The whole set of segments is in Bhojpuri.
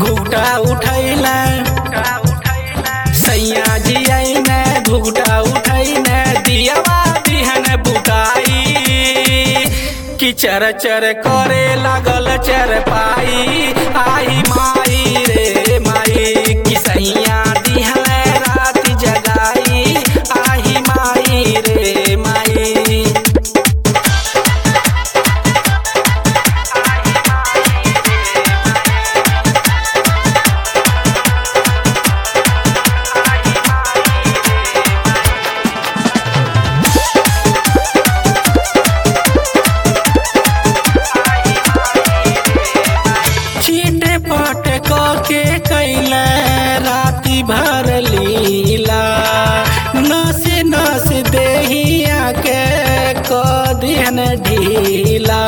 घुघटा उठैले सैया जी आईने घुघटा उठैने दियावा बिहन बुताई कि चर चर करे लागल चर पाई आई माई रे माई कि सैया दिहले रात जगाई आई माई रे माई चीटे पट के कैले राति भर लीला नस नस देहिया के कदिहन ढीला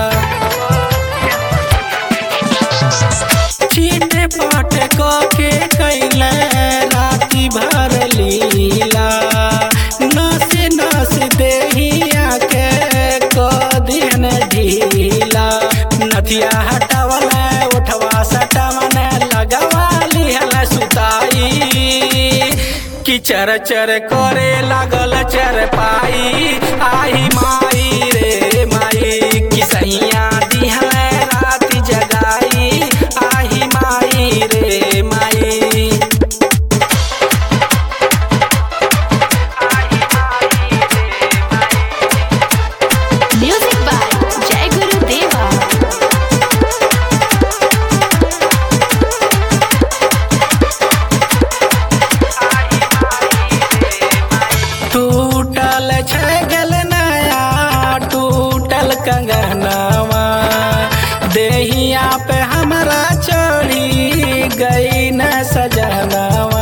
चीटे पट के कैले राति भर लीला नस नस देहिया के कदिहन ढीला नथिया हटावले उठवा सटावने लगवा लिहल सुताई कि चर चर करे लागल चर पाई आई माई रे माई कि सैया दिहले रात जगाई आई माई रे माई Music by Jai Guru Deva. टूटल छगल नया टूटल कंगनवा देहिया पे हमरा चढ़ी गई न सजनवा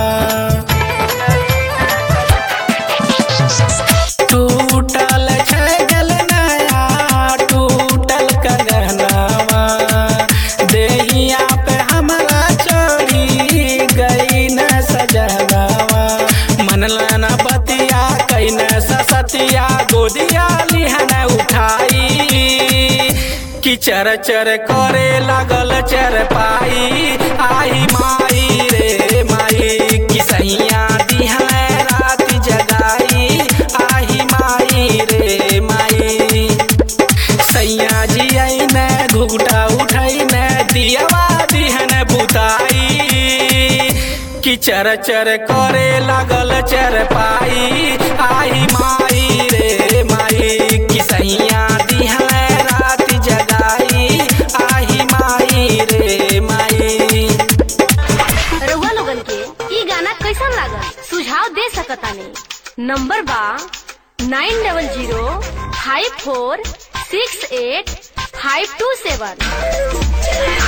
टूटल छगल नया टूटल कंगनवा देहिया पे हमरा चढ़ी गई न सजनवा मन लाना बतिया कैन ससतिया गोदिया लिहन उठाई कि चर चर करे लागल चर पाई आई माई रे माई कि सैया दिहले रात जगाई आई माई रे माई सैया जी आईने घुघटा उठैने दियावा दिहन बुताई कि चर चर करे लागल चर पाई आई माई रे माई कि सैया दिहले रात जगाई आई माई रे माई रउआ लोगन के ई गाना कैसन लागल सुझाव दे सकतानी नंबर बा nine double zero five four six eight five two सेवन